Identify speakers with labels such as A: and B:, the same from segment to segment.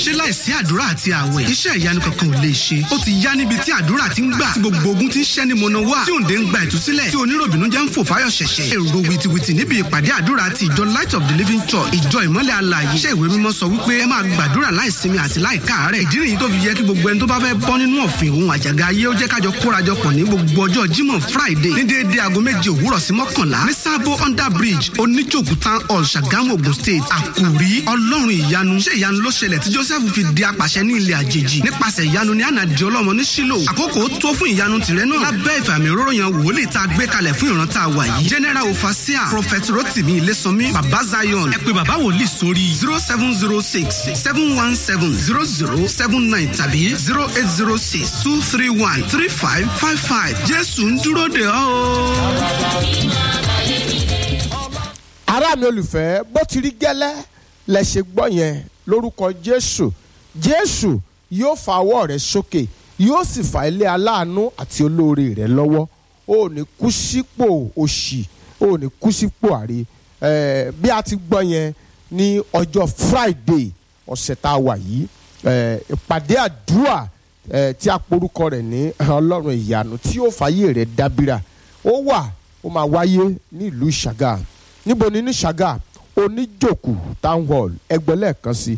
A: ṣé láìsí àdúrà àti àwẹ̀ iṣẹ́ ìyanu kankan ò lè ṣe ó ti yá níbi tí àdúrà ti ń gbà tí gbogbo ogun ti ń ṣẹ́ ní mọ̀nà wá tí òǹdè ń gba ìtúsílẹ̀ tí oníròbìnú jẹ́ ń fò fáyọ̀ ṣẹ̀ṣẹ̀ èrò wìtìwìtì níbi ìpàdé àdúrà ti ìjọ light of the living church ìjọ ìmọ́lẹ̀ alààyè iṣẹ́ ìwé mímọ́ sọ wípé ẹ máa gbàdúrà láìsinmi àti láìkáàárẹ̀ ìdí nìyí tó fi yẹ kí gbogbo ẹni tó bá fẹ́ bọ́ nínú ọ̀fìn òun àjàgà ayé ó jẹ́ kájọ kórajọpọ̀ ní gbogbo ọjọ́ jímọ̀ friday ní déédéé aago méje òwúrọ̀ sí mọ́kànlá ní sábó under bridge oníjòkú town hall ṣàgámù ogun state àkùrí ọlọ́run ìyanu ṣé ìyanu ló ṣẹlẹ̀ tí joseph fi di apàṣẹ ní ilẹ̀ àjèjì nípasẹ̀ ìyanu ní ànàdì ọlọ́mọ ní sílò àkókò tó fún ìyanu tìrẹ náà lábẹ́ ìfàmì òróró yan wòlíì tá a gbé kalẹ̀ fún ìran tá a wà yìí general ofasia prophet rotimi ilésànmí baba zion ẹ pé baba wòlíì sórí zero seven zero six seven one seven zero zero seven nine tàbí zero eight zero six two three one three five five five jésù ń dúró de ọ́ o.
B: ará mi olùfẹ́ bó ti rí gẹ́lẹ́ lẹ ṣe gbọ́ yẹn lórúkọ jésù jésù yóò fa ọwọ́ rẹ sókè yóò sì fa ilé aláàánú àti olóore rẹ lọ́wọ́ o ò ní kú sípò òṣì o ò ní kú sípò àrí Eh, bí a ti gbọ́ yẹn ní ọjọ́ friday ọ̀sẹ̀ tá a wà yìí eh, ìpàdé àdúrà eh, tí a porúkọ rẹ̀ ní ọlọ́run ìyanu tí yóò fàyè rẹ̀ dábìrà ó wà ó máa wáyé ní ìlú ṣàgà níbo ni ní ṣàgà oníjòkù town hall ẹgbẹ́ lẹ́ẹ̀kan sí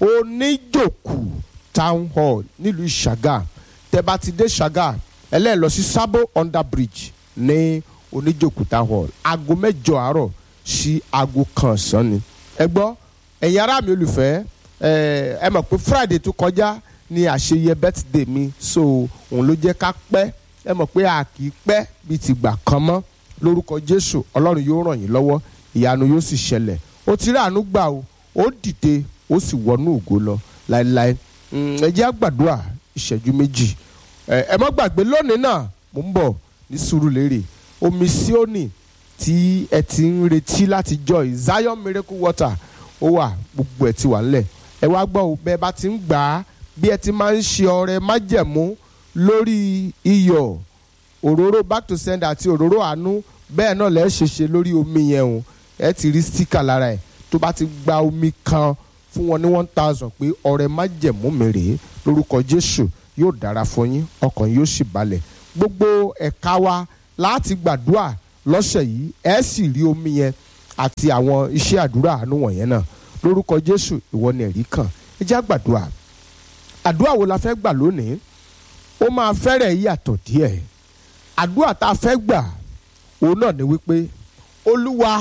B: oníjòkù town hall nílùú ṣàgà tẹ́ bá ti dé ṣàgà ẹlẹ́ẹ̀ lọ sí sábò under bridge ní oníjòkù town hall aago mẹ́jọ àárọ̀ sí aago kan ọ̀sán ni ẹ gbọ́ ẹ̀yin ará mi olùfẹ́ ẹ ẹ mọ̀ pé friday tó kọjá ni àṣeyẹ birthday mi so òun ló jẹ́ ká pẹ́ ẹ mọ̀ pé a kì í pẹ́ bíi ti gbà kan mọ́ lórúkọ jésù ọlọ́run yóò ràn yín lọ́wọ́ ìyanu yóò sì ṣẹlẹ̀ ó ti rí àánú gbà o ó dìde ó sì wọnú ògo lọ láéláé Mm, ẹ jẹ́ àgbàdua ìṣẹ́jú méjì ẹ ẹ má gbàgbé lónìí náà mò ń bọ̀ ní Sùúrùlérè omi Síónì tí ẹ ti ń retí láti joy Zion miracle water ó wà gbogbo ẹ ti wà ńlẹ̀ ẹ wá gbọ́ o bẹ́ẹ̀ bá ti ń gbà á bí ẹ ti máa ń ṣe ọrẹ májẹ̀mú lórí iyọ̀ òróró back to sender àti òróró àánú bẹ́ẹ̀ náà lẹ́ẹ̀ ṣe ṣe lórí omi yẹn o ẹ ti rí sticker lára ẹ̀ tó bá ti gba omi kan fún wọn ní one thousand pé ọrẹ májẹ̀mú mi rèé lórúkọ Jésù yóò dára fún yín ọkàn yóò sì balẹ̀ gbogbo ẹ̀ka wa láti gbàdúrà lọ́sẹ̀ yìí ẹ sì rí omi yẹn àti àwọn iṣẹ́ àdúrà àánú wọ̀nyẹn náà lórúkọ Jésù ìwọ ni ẹ̀rí kan ẹ jẹ́ àgbàdúrà àdúrà wo la fẹ́ gbà lónìí ó máa fẹ́rẹ̀ yàtọ̀ díẹ̀ àdúrà tá a fẹ́ gbà òun náà ni wípé Olúwa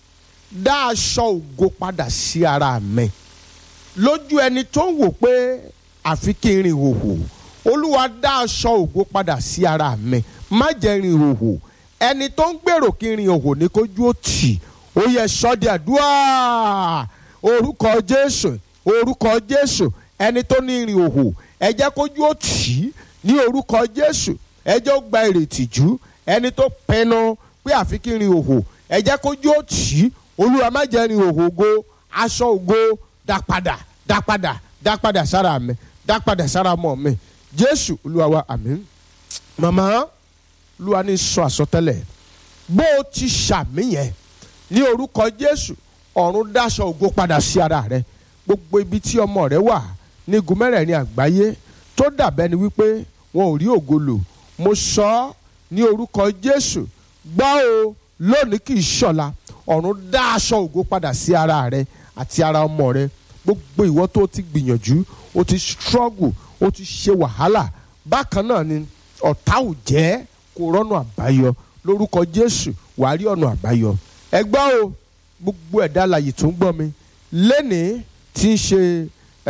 B: dá aṣọ ògo padà sí ara mi lójú ẹni tó ń wò pé àfi kí n rìn hòhò Olúwa dá aṣọ ògo padà sí ara mi má jẹ́ rìn hòhò ẹni tó ń gbèrò kí n rìn hòhò ní kójú ó tì ó yẹ sọ́dí àdúrà orúkọ Jésù orúkọ Jésù ẹni tó ní rìn hòhò ẹ jẹ́ kójú ó tì í ní orúkọ Jésù ẹ jẹ́ ó gba ìrètí jù ẹni tó pinnu pé àfi kí n rìn hòhò ẹ jẹ́ kójú ó tì í Olúwa má jẹ́ rìn hòhò ògo aṣọ ògo dá padà dá padà dá padà sára mi dá padà sára mọ́ mi Jésù Olúwa wa àmín màmá Olúwa ní sọ àsọtẹ́lẹ̀ bó o ti ṣàmì yẹn ní orúkọ Jésù ọ̀run dáṣọ ògo padà sí ara rẹ gbogbo ibi tí ọmọ rẹ wà ní igun mẹ́rẹ̀ẹ̀rin àgbáyé tó dàbẹ́ ni wípé wọn ò rí ògo lò mo sọ ọ́ ní orúkọ Jésù gbọ́ o lónìí kì í ṣọ̀la ọ̀run dá aṣọ ògo padà sí ara rẹ àti ara ọmọ rẹ gbogbo ìwọ tó ti gbìyànjú o ti struggle o ti ṣe wàhálà bákan náà ni ọ̀tá ò jẹ́ kó rọ́nà àbáyọ lórúkọ Jésù wàá rí ọ̀nà àbáyọ ẹ gbọ́ o gbogbo ẹ̀dá alààyè tó ń gbọ́ mi lẹ́nìí tí ń ṣe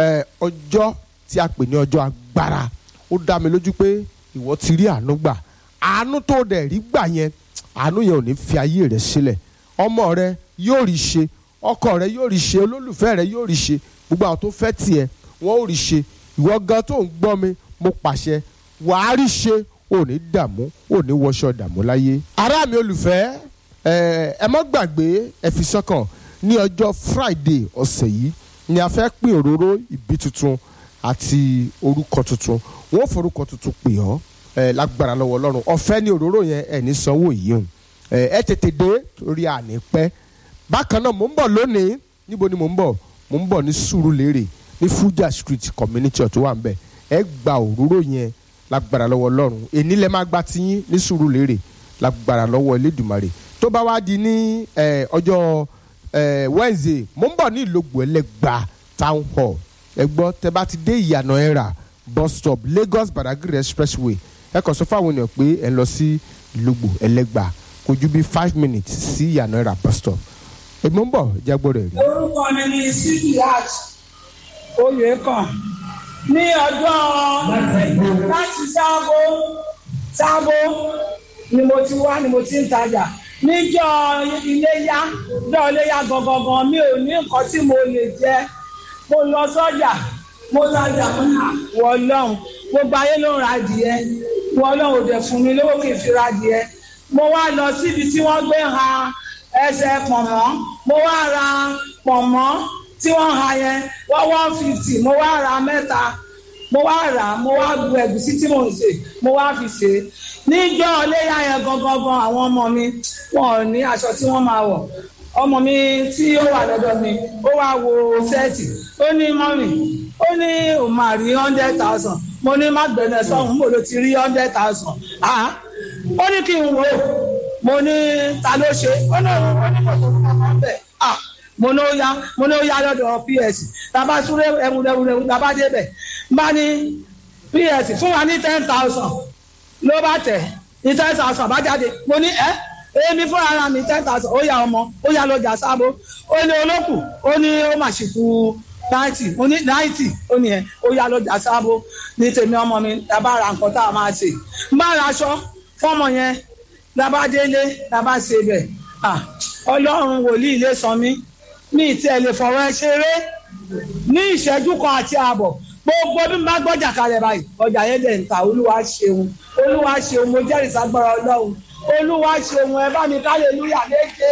B: ọjọ́ tí a pè ní ọjọ́ agbára ó dá mi lójú pé ìwọ ti rí àánú gbà àánú tó dẹ̀ rí gbà yẹn àánú yẹn ò ní fi ayé rẹ sílẹ̀ ọmọ rẹ yóò rí ṣe ọkọ rẹ yóò rí ṣe olólùfẹ́ rẹ yóò rí ṣe gbogbo àwọn tó fẹ́ tiẹ̀ wọ́n ò rí ṣe ìwọ gan tó ń gbọ́ mi mo pàṣẹ wàá rí ṣe ò ní dààmú ò ní wọṣọ dààmú láyé. ará mi olùfẹ́ ẹ ẹ má gbàgbé ẹ fi sọ́kàn ní ọjọ́ Friday ọ̀sẹ̀ yìí ni a fẹ́ pín òróró ìbí tuntun àti orúkọ tuntun wọ́n forúkọ tuntun pè ọ́ ẹ lágbára lọ́wọ́ Ọlọ́run ọ̀fẹ́ ní òróró yẹn ẹ̀ ní sanwó yìí o ẹ tètè dé torí àní pẹ́ bákan náà mò ń bọ̀ lónìí níbo ni mò ń bọ̀ mò ń bọ̀ ní Sùúrùlérè ní Fuja Street community church tó wà ń bẹ̀ ẹ gba òróró yẹn lágbára lọ́wọ́ ọlọ́run èní lẹ́ máa gba tiyín ní Sùúrùlérè lágbára lọ́wọ́ Elédùmarè tó bá wá di ní eh, ọjọ́ eh, Wednesday mo ń bọ̀ ní Ìlógbò Ẹlẹ́gbà town hall ẹ gbọ́ tẹ bá ti dé ìyànà ẹ̀rà bus stop Lagos Badagry expressway ẹ kàn sọ fáwọn ènìyàn pé ẹ ń lọ sí Ìlógbò Ẹlẹ́gbà kò ju bí five minutes sí ìyànà ẹ̀rà bus stop èmi ń bọ̀ jágbó rẹ̀ rí.
C: orúkọ mi ni sikiat oyèkàn ní ọjọ́ láti sábó sábó ni mo ti wá ni mo ti ń tajà níjọ́ iléyá níjọ́ iléyá gangan mi ò ní nǹkan tí mo lè jẹ mo lọ sọ́jà mo tajà wọ lọ́hùn gbogbo ayé ló ń ra adìẹ wọ lọ́hùn ò dẹ̀ fún mi lówó kì í fi ra adìẹ mo wá lọ síbi tí wọ́n gbé ha ẹsẹ̀ pọ̀nmọ́ mo wá ra pọ̀nmọ́ tí wọ́n ha yẹn wọ́n one fifty mo wá ra mẹ́ta mo wá rà á mo wá bu ẹ̀gúsí tí mò ń sè mo wá fi sè é níjọ́ iléyà yẹn gangan gan àwọn ọmọ mi wọn ò ní aṣọ tí wọ́n máa wọ̀ ọmọ mi tí ó wà lọ́dọ̀ mi ó wá wo sẹ́ẹ̀tì ó ní mọ́mì ó ní òun máa rí hundred thousand mo ní má gbẹ̀nẹ̀ sọ́hún mo ló ti rí hundred thousand ah ó ní kí n wò ó mo ní ta ló ṣe ó ní òun ó ní kò tó kọ́ ọ́ bẹ́ẹ̀ ah mo ní ó yá mo ní ó yá lọ́dọ̀ ps tàbá súré ẹwùrẹ́wùrẹ́ tàbá débẹ̀ bá ní ps fún wa ní ten thousand ló bá tẹ̀ ní ten thousand bá jáde mo ní ẹ́ èmi fún ara mi ten thousand ó yá ọmọ ó yá lọ́jà sábó ó ní olókù ó ní ó mà ṣì kú ninety mo ní ninety ó ní ẹ ó yá lọ́jà sábó ní tèmi ọmọ mi tàbá ra nǹkan tá a máa ṣe n bá ra aṣọ fọmọ yẹn tàbá délé tàbá ṣe bẹ̀ ọlọ́run wòlíì lè sọ mí ní ìtẹ́ lè fọwọ́ ẹ ṣeré ní ìṣẹ́jú kan àti ààbọ̀ gbogbo bí mo bá gbọ́jà kalẹ̀ báyìí ọjà yẹn dẹ̀ ń ta olúwa ṣeun olúwa ṣeun mo jẹ́rìí sagbára ọlọ́run olúwa ṣeun ẹ bá mi kálẹ̀lúyà léke.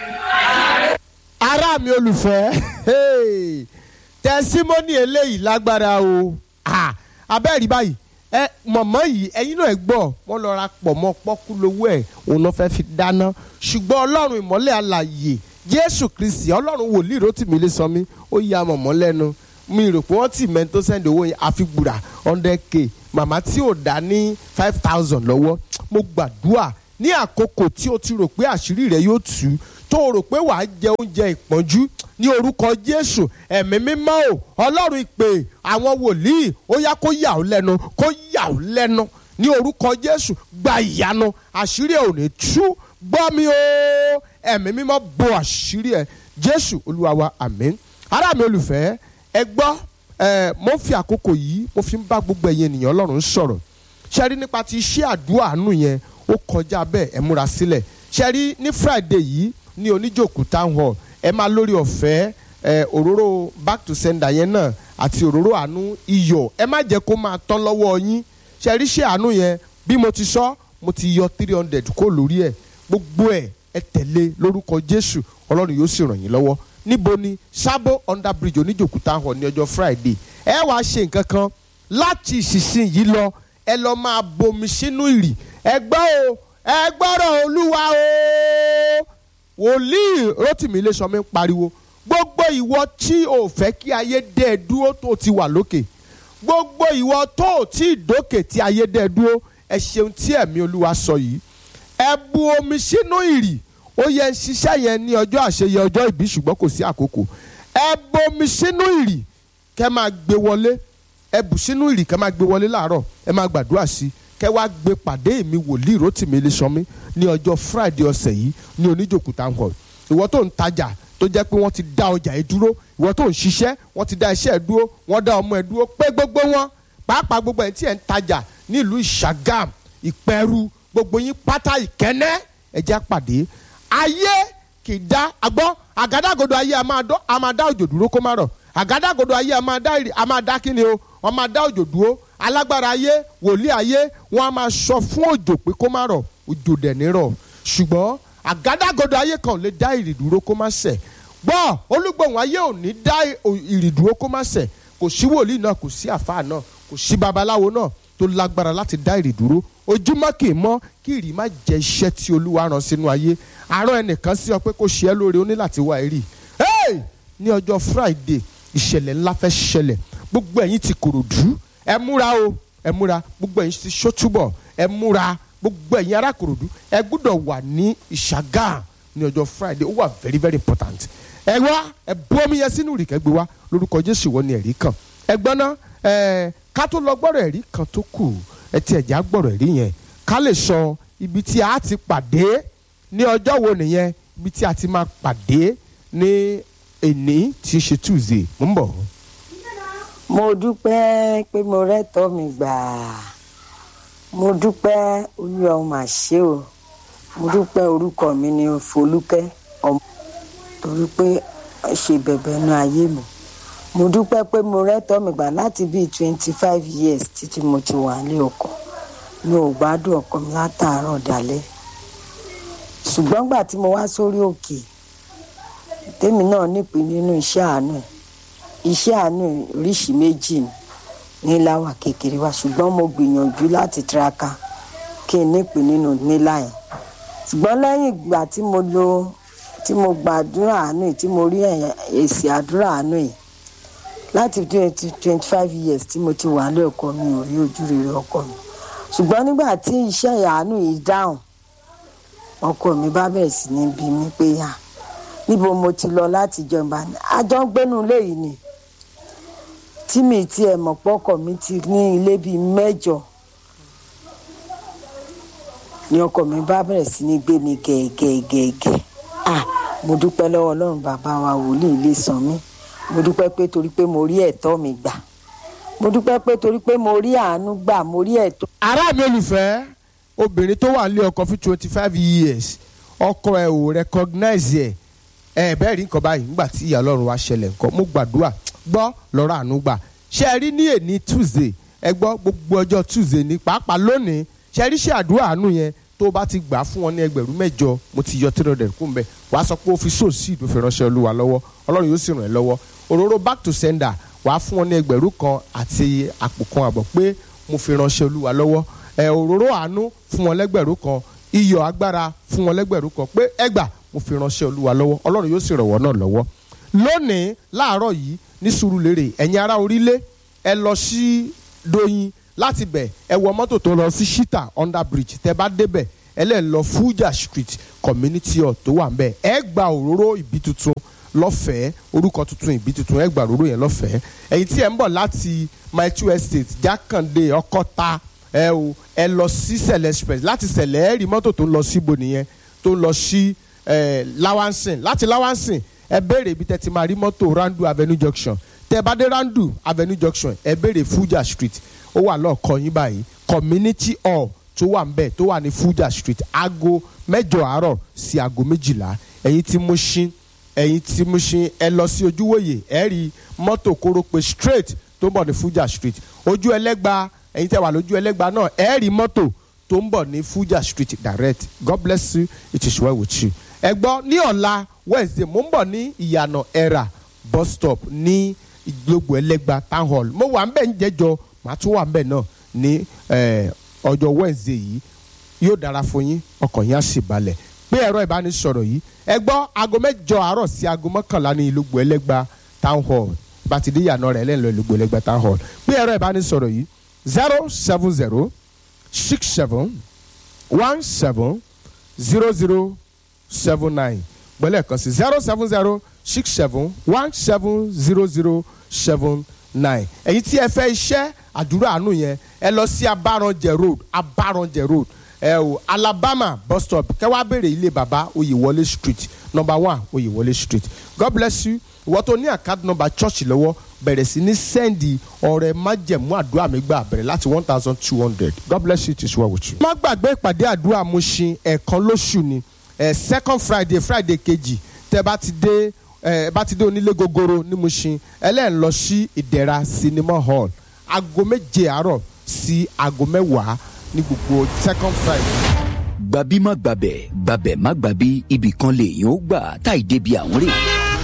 B: ará mi olùfẹ́ hey, tẹsímọ́nì eléyìí lágbára o Ah, abẹ́rẹ́ báyìí ẹ mọ̀mọ́ yìí ẹ̀yin náà ẹ gbọ́ wọ́n lọ ra pọ̀ mọ́ pọ́kú lówó ẹ̀ òun náà fẹ́ fi dáná ṣùgbọ́n ọlọ́run ìmọ́lẹ̀ alàyè jésù kristi ọlọ́run wòlíì rótìmí lè sọ mí ó ya mọ̀mọ́ lẹ́nu mi rò pé wọ́n ti mẹ́ni tó sẹ́ndì owó yẹn àfi gbùrà hundred k màmá tí ò dá ní five thousand lọ́wọ́ mo gbàdúrà ní àkókò tí o ti rò pé àṣírí rẹ yóò tú tó o rò pé wàá jẹ oúnjẹ ìpọ́njú ní orúkọ jésù ẹ̀mí mímọ́ o ọlọ́run ìpè àwọn wòlíì ó yá kó yà ó lẹ́nu kó yà ó lẹ́nu ní orúkọ jésù gba ìyanu àṣírí ẹ̀ ò ní tú gbọ́ mi o ẹ̀mí mímọ́ bo àṣírí ẹ̀ jésù olúwa wa àmín ará mi olùfẹ́ ẹ gbọ́ ẹ mo fi àkókò yìí mo fi ń bá gbogbo ẹ̀yin ènìyàn ọlọ́run sọ̀rọ̀ ṣe rí nípa ti iṣẹ́ àdúrà àánú yẹn ó kọjá bẹ́ẹ̀ ẹ múra sílẹ̀ ṣe rí ní friday yìí ní oníjòkú town hall ẹ máa lórí ọ̀fẹ́ ẹ òróró back to sender yẹn náà àti òróró àánú iyọ̀ ẹ má jẹ́ kó máa tán lọ́wọ́ yín ṣe rí iṣẹ́ àánú yẹn bí mo ti sọ mo ti yọ three hundred kó lórí ẹ̀ gbogbo ẹ̀ ẹ tẹ̀lé lórúkọ jésù ọlọ́run yóò sì ràn yín lọ́wọ́ níbo ni sábò under bridge oníjòkú town hall ní ọjọ́ friday ẹ wàá ṣe nǹkan kan láti ìsinsìnyí lọ ẹ lọ máa bomi sínú ìrì ẹ gbọ́ o ẹ gbọ́rọ̀ olúwa o wòlíì rotimi iléṣọmi ń pariwo gbogbo ìwọ tí o fẹ́ kí ayé dé ẹ dúró tó ti wà lókè gbogbo ìwọ tó o tí ì dókè tí ayé dé ẹ dúró ẹ ṣeun tí ẹ̀mí olúwa sọ yìí ẹ bu omi sínú ìrì ó yẹ ń ṣiṣẹ́ yẹn ní ọjọ́ àṣeyẹ ọjọ́ ìbí ṣùgbọ́n kò sí àkókò ẹ bomi sínú ìrì kẹ́ máa gbé wọlé ẹ bù sínú ìrì kẹ́ máa gbé wọlé láàárọ̀ ẹ máa gbàdúrà sí i kẹ́ wá gbé pàdé mi wòlíì Rótìmí Ilésanmí ní ọjọ́ Friday ọ̀sẹ̀ yìí ní oníjòkú town hall ìwọ tó ń tajà tó jẹ́ pé wọ́n ti dá ọjà ẹ dúró ìwọ tó ń ṣiṣẹ́ wọ́n ti dá iṣẹ́ ẹ dúró wọ́n dá ọmọ ẹ dúró pé gbogbo wọn pàápàá gbogbo ẹ̀ tí ẹ̀ ń tajà nílùú Ìṣàgàm Ìpẹ́rù gbogbo yín pátá ìkẹ́nẹ́ ẹ jẹ́ pàdé ayé kì í dá agbọ́ àgádágodo ayé a máa dọ́ a máa dá òjò dúró kó má rọ̀ àgádágodo ayé a máa dá ìrì a máa dá kíni o wọ́n máa dá òjò dúró alágbára ayé wòlíì ayé wọ́n á máa sọ fún òjò pé kó má rọ̀ òjò dẹ̀ ní rọ̀ ṣùgbọ́n àgádágodo ayé kan ò lè dá ìrì dúró kó má ṣẹ̀ gbọ́ olúgbòhùn ayé ò ní dá ìrì dúró kó má ṣẹ̀ kò sí wòlíì náà kò sí àfáà náà kò sí babaláwo náà tó lágbára láti dá ìrì dúró ojúmọ́ kì í mọ́ kí ìrì má jẹ́ iṣẹ́ tí olúwa rán sínú ayé àárọ̀ ẹnìkan sí ọ pé kó ṣe é lóore ó ní láti wá ìrì ní ọjọ́ friday ìṣẹ̀lẹ̀ ńlá fẹ́ ṣẹlẹ̀ gbogbo ẹ̀yin ti kòròdú ẹ múra o ẹ múra gbogbo ẹ̀yin ti ṣótúbọ̀ ẹ múra gbogbo ẹ̀yin ará kòròdú ẹ gbúdọ̀ wà ní ìṣàgà ní ọjọ́ friday ó wà very very important ẹ wá ẹ bú omi yẹn sínú ìrìkẹ́ gbé wá lórúkọ jésù wọ́n ní ẹ̀rí kan ẹ gbọ́n ná ẹ ká tó lọ gbọ́rọ̀ ẹ̀rí kan tó kù ẹ ti ẹ̀já gbọ́rọ̀ ẹ̀rí yẹn ká lè sọ ibi tí a ti pàdé ní ọjọ́ wo nìyẹn ibi tí a ti máa pàdé ní èní tí í ṣe tuesday mo ń bọ̀.
D: mo dúpẹ́ pé mo rẹ́tọ́ mi gbà mo dúpẹ́ olúwa ó mà ṣe o mo dúpẹ́ orúkọ mi ni folúkẹ́ ọmọ torí pé ẹ ṣe bẹ̀bẹ̀ nu ayé mi mo dúpẹ́ pé mo rẹ́tọ́ mi gbà láti bíi twenty five years títí mo ti wà ní ọkọ mi ò gbádùn ọkọ mi látàárọ̀ dalẹ́ ṣùgbọ́n gbà tí mo wá sórí òkè tèmi náà nípìn nínú iṣẹ́ àánú iṣẹ́ àánú oríṣìí méjì ni níláwà kékeré wa ṣùgbọ́n mo gbìyànjú láti tiraka kí n nípìn nínú nílá yẹn ṣùgbọ́n lẹ́yìn ìgbà tí mo lo tí mo gbàdúrà àánú yìí tí mo rí èsì àdúrà àánú yìí láti twenty twenty five years tí mo ti wà lé ọkọ mi ò rí ojú rere ọkọ mi ṣùgbọ́n nígbà tí iṣẹ́ àánú yìí dáhùn ọkọ mi bá bẹ̀rẹ̀ sí ní bí mi pé yà níbo mo ti lọ láti jọba ní àjọ gbénu ilé yìí ni tí mi ti ẹ̀ mọ̀ pọ́kọ̀ mi ti ní ilé bíi mẹ́jọ ni ọkọ mi bá bẹ̀rẹ̀ sí ní gbé mi gẹ̀ẹ́gẹ̀ẹ́gẹ̀ẹ́ ah mo dúpẹ́ lọ́wọ́ ọlọ́run bàbá wa wòlíì ilé sàn mí mo dúpẹ́ pé torí pé mo rí ẹ̀tọ́ mi gbà mo dúpẹ́ pé torí pé mo rí àánú gbà mo rí ẹ̀tọ́.
B: ará mi olùfẹ́ obìnrin tó wà nílé ọkọ fún twenty five years ọkọ ẹ ò recognize ẹ ẹ bẹ́ẹ̀ rí nǹkan báyìí nígbà tí ìyá ọlọ́run wa ṣẹlẹ̀ nǹkan mo gbàdúrà gbọ́ lọ́rọ̀ àánú gbà ṣé ẹ rí ní èní tuesday ẹ gbọ́ gbogbo ọjọ́ tuesday ní pàápàá lónìí ṣé ẹ rí ṣe àdúrà àánú yẹn tó o bá ti gbà fún wọn ní ẹgbẹ̀rún mẹ́jọ mo ti yọ three hundred kún bẹ́ẹ̀ wàá sọ pé o fi sóòsì ìdó fi ránṣẹ́ olúwa lọ́wọ́ ọlọ́run yóò sì ràn ẹ́ lọ́wọ́ òróró back to sender wàá fún wọn ní ẹgbẹ̀rún kan àti àpò kan àbọ̀ pé mo fi ránṣẹ́ olúwa lọ́wọ́ ẹ òróró àánú fún wọn lẹ́gbẹ̀rún kan iyọ̀ agbára fún wọn lẹ́gbẹ̀rún kan pé ẹgbà mo fi ránṣẹ́ olúwa lọ́wọ́ ọlọ́run yóò sì ràn wọ́n náà lọ́wọ́ lónìí láàárọ̀ yìí ní Sùúrùlérè ẹ̀yin ará orílẹ̀ ẹ lọ sí Doyin láti bẹ̀ ẹ wọ mọ́tò tó lọ sí Shita under bridge tẹ bá débẹ̀ ẹ lẹ́ lọ Fuja street community hall tó wà ń bẹ̀ ẹ gba òróró ìbí tuntun lọ́fẹ̀ẹ́ orúkọ tuntun ìbí tuntun ẹ gba òróró yẹn lọ́fẹ̀ẹ́ ẹ̀yin tí ẹ ń bọ̀ láti my two estate Jákàndé Ọkọ́ta ẹ o ẹ lọ sí Sẹ̀lẹ̀ express láti Sẹ̀lẹ̀ ẹ rí mọ́tò tó ń lọ síbo nìyẹn tó ń lọ sí Lawansin láti Lawansin ẹ béèrè ibi tẹ́ ti máa rí mọ́tò Randu Avenue junction tẹ́ bá dé Randu Avenue junction ẹ béèrè Fuja street ó wà lọ́ọ̀kan yín báyìí community hall tó wà ń bẹ̀ tó wà ní Fuja street aago mẹ́jọ àárọ̀ sí aago méjìlá ẹ̀yin tí Mushin ẹ̀yin tí Mushin ẹ lọ sí ojúwòye ẹ rí mọ́tò kórópè straight tó ń bọ̀ ní Fuja street ojú ẹlẹ́gba ẹ̀yin tẹ́ wà lójú ẹlẹ́gba náà ẹ rí mọ́tò tó ń bọ̀ ní Fuja street direct God bless you it is well with you ẹ gbọ́ ní ọ̀la Wednesday mo ń bọ̀ ní ìyànà ẹ̀rà bus stop ní ìgbógbó ẹlẹ́gba town hall mo wà ń bẹ̀ ń jẹ́jọ màá tún wà ń bẹ̀ náà ní ọjọ́ Wednesday yìí yóò dára fún yín ọkàn yín á sì balẹ̀ pé ẹ̀rọ ìbánisọ̀rọ̀ yìí ẹ gbọ́ aago mẹ́jọ àárọ̀ sí aago mọ́kànlá ní ìlúgbò ẹlẹ́gba town hall bá ti dé ìyànà rẹ̀ lẹ́nu ìlúgbò ẹlẹ́gba town hall pé ẹ̀rọ ìbánisọ̀rọ̀ yìí zero seven zero six seven one seven zero zero seven nine gbọ́lẹ̀ kan sí zero seven zero six seven one seven zero zero seven nine ẹ̀yin tí ẹ fẹ́ iṣẹ́ àdúrà àánú yẹn ẹ lọ sí abaranjẹ road abaranjẹ road ẹ o alabama bus stop kẹwàá béèrè ilé baba oyèwọlé street number one oyèwọlé street god bless you ìwọ tó ní àkáàdì number church lọ́wọ́ bẹ̀rẹ̀ sí ní sẹ́ndì ọ̀rẹ́ májẹ̀mú àdúrà mi gbà bẹ̀rẹ̀ láti one thousand two hundred god bless you it is well with you. má gbàgbé ìpàdé àdúrà Mushin ẹ̀ẹ̀kan lóṣù ni ẹ̀ second friday friday kejì tẹ́ bá ti dé ẹ bá ti dé onílé gogoro ní Mushin ẹlẹ́yìn lọ sí ìdẹ̀ra cinema hall aago méje àárọ̀ sí aago mẹ́wàá ní gbogbo second friday.
E: gbàbí má gbàbẹ̀ gbàbẹ̀ má gbàbí ibì kan lèèyàn ó gbà táì débi àwọn rè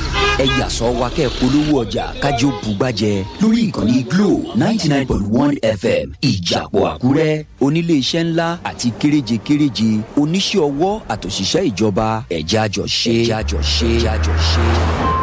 E: ẹ yà sọ wa kẹ́ polówó ọjà kájọ bùgbàjẹ lórí ìkànnì Glo ninety nine point one FM ìjàpọ̀ Àkúrẹ́ onílé iṣẹ́ ńlá àti kéréje kéréje oníṣẹ́ ọwọ́ àtòṣìṣẹ́ ìjọba ẹ̀já jọ ṣe ẹ̀já jọ ṣe ẹ̀já jọ ṣe.